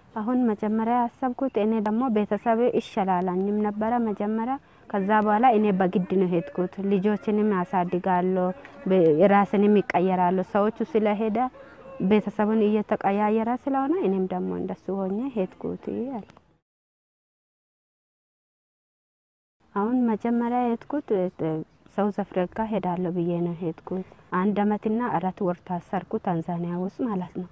አሁን መጀመሪያ ያሰብኩት እኔ ደግሞ ቤተሰብ ይሻላላኝም ነበረ መጀመሪያ። ከዛ በኋላ እኔ በግድ ነው ሄድኩት። ልጆችንም ያሳድጋለሁ፣ ራስንም ይቀየራለሁ። ሰዎቹ ስለሄደ ቤተሰቡን እየተቀያየረ ስለሆነ እኔም ደግሞ እንደሱ ሆኜ ሄድኩት አልኩ። አሁን መጀመሪያ ሄድኩት ሳውዝ አፍሪካ ሄዳለሁ ብዬ ነው ሄድኩት። አንድ አመትና አራት ወር ታሰርኩ ታንዛኒያ ውስጥ ማለት ነው።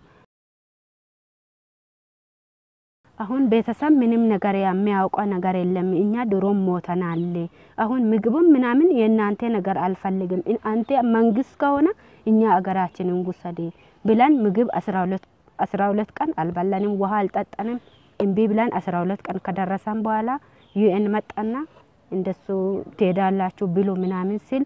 አሁን ቤተሰብ ምንም ነገር የሚያውቀው ነገር የለም። እኛ ድሮም ሞተናል። አሁን ምግብም ምናምን የእናንተ ነገር አልፈልግም፣ አንተ መንግስት ከሆነ እኛ አገራችንን ውሰድ ብለን ምግብ አስራ ሁለት ቀን አልበላንም፣ ውሃ አልጠጠንም። እምቢ ብለን አስራ ሁለት ቀን ከደረሰን በኋላ ዩኤን መጣና እንደሱ ትሄዳላችሁ ብሎ ምናምን ሲል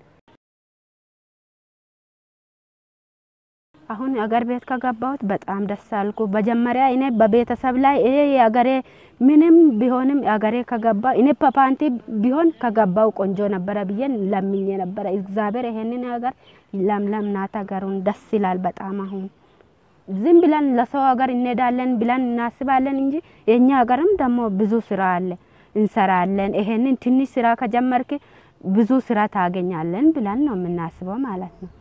አሁን አገር ቤት ከገባሁት በጣም ደስ አልኩ። መጀመሪያ እኔ በቤተሰብ ላይ ይሄ የአገሬ ምንም ቢሆንም አገሬ ከገባ እኔ ፓፓንቲ ቢሆን ከገባው ቆንጆ ነበረ ብዬ ለምኜ ነበረ። እግዚአብሔር ይሄንን ሀገር ለምለም ናት፣ ሀገሩን ደስ ይላል በጣም አሁን ዝም ብለን ለሰው ሀገር እንሄዳለን ብለን እናስባለን እንጂ የኛ ሀገርም ደግሞ ብዙ ስራ አለ፣ እንሰራለን። ይሄንን ትንሽ ስራ ከጀመርክ ብዙ ስራ ታገኛለን ብለን ነው የምናስበው ማለት ነው።